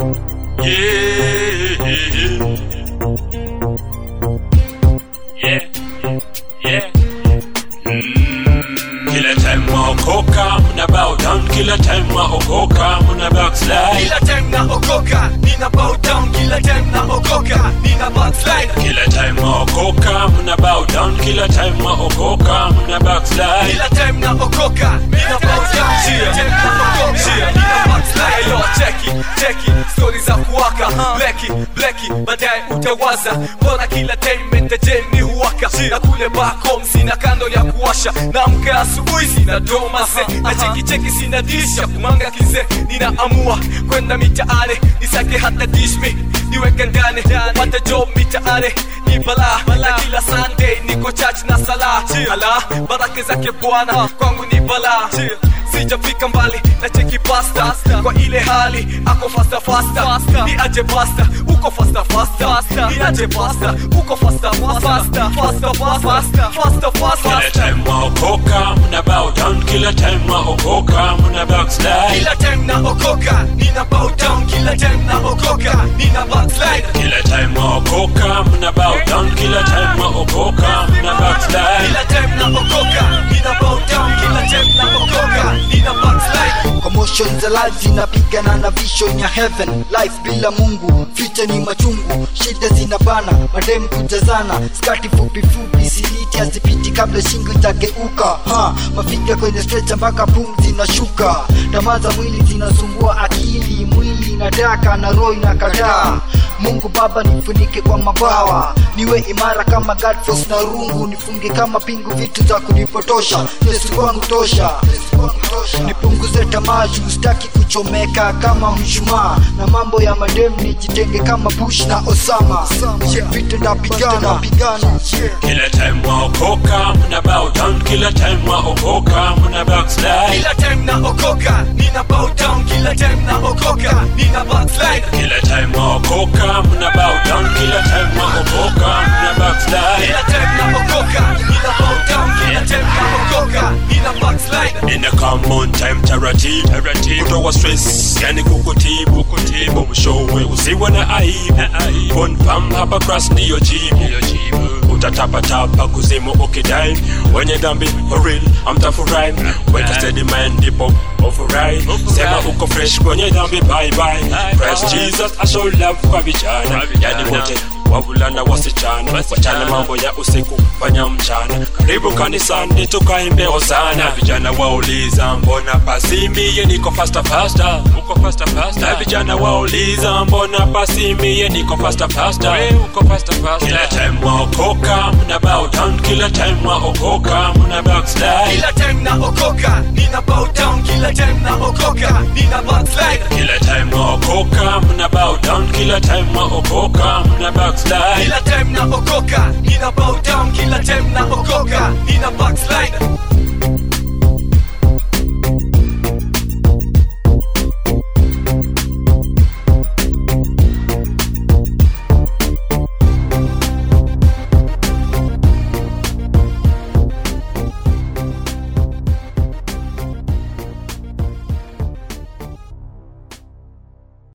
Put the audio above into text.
Yeah. Yeah. Yeah. Kila time waokoka mna bow down, kila time waokoka mna backslide. Kila time naokoka nina bow down, kila time naokoka nina backslide. Kila time waokoka mna bow down, kila time waokoka mna backslide. Kila time naokoka nina bow down, kila time naokoka nina backslide. Yo, cheki cheki stori za kuwaka bleki bleki, baadaye utawaza mbona kila time mentajeni huwaka na kule back home sina kando ya kuwasha naamka asubuhi sina domase na cheki cheki sina disha kumanga kize ninaamua kwenda mitaani nisake hata dishmi niweke ndani pate job mitaani ni bala na kila sunday niko church na sala ala baraka zake bwana kwangu ni bala sijafika mbali na cheki pasta kwa ile hali ako fasta fasta ni aje pasta uko fasta fasta ni aje pasta uko fasta fasta fasta fasta fasta fasta Kila time waokoka mna bow down, kila time waokoka mna backslide. kila time naokoka nina bow down kila time naokoka nina backslide Kila time waokoka mna bow down, kila time waokoka mna backslide. kila time naokoka nina bow down kila time naokoka nina backslide Commotion za life zinapigana na vision ya heaven life bila mungu future ni machungu shida zinabana madem kujazana skati fupi fupi siliti hazipiti kabla shingo itageuka ha mafiga kwenye stretcha mpaka pumzi inashuka tamaa za mwili zinasumbua akili mwili inataka na roho inakataa mungu baba nifunike kwa mabawa niwe imara kama Godforce na rungu nifunge kama pingu vitu za kunipotosha yesu kwangu tosha Yesu kwangu tosha. nipunguze tamaa juu sitaki kuchomeka kama mshumaa na mambo ya madem nijitenge kama bush na osama yeah, vita napigana pigana yeah. Kila time waokoka mna bow down, kila time waokoka mna backslide. kila time naokoka nina bow down kila time naokoka nina backslide Kila time waokoka mna bow down, kila time waokoka mna backslide. kila time naokoka nina bow down kila time naokoka nina backslide In a common time taratibu taratibu, kutoa stress yani kukutibu kutibu, mshowe usiwe na aibu. Confirm hapa cross ndiyo jibu, utatapatapa kuzimu ukidai, wenye dhambi for real amtafurahi, weka steady mind ndipo ofurahi, sema uko fresh kwenye dhambi bye bye. Christ Jesus I show love kwa vijana, yani wote wavulana wasichana wachana mambo ya usiku fanya mchana karibu kanisani tukaimbe hosana vijana wauliza mbona pasimie niko fasta fasta uko fasta fasta na vijana wauliza mbona pasimie niko fasta fasta we uko fasta fasta kila time waokoka mna bow down kila time waokoka mna backslide kila time naokoka nina bow down kila time naokoka nina backslide kila time waokoka mna bow down kila time waokoka mna backslide kila time naokoka nina bow down kila time naokoka nina backslide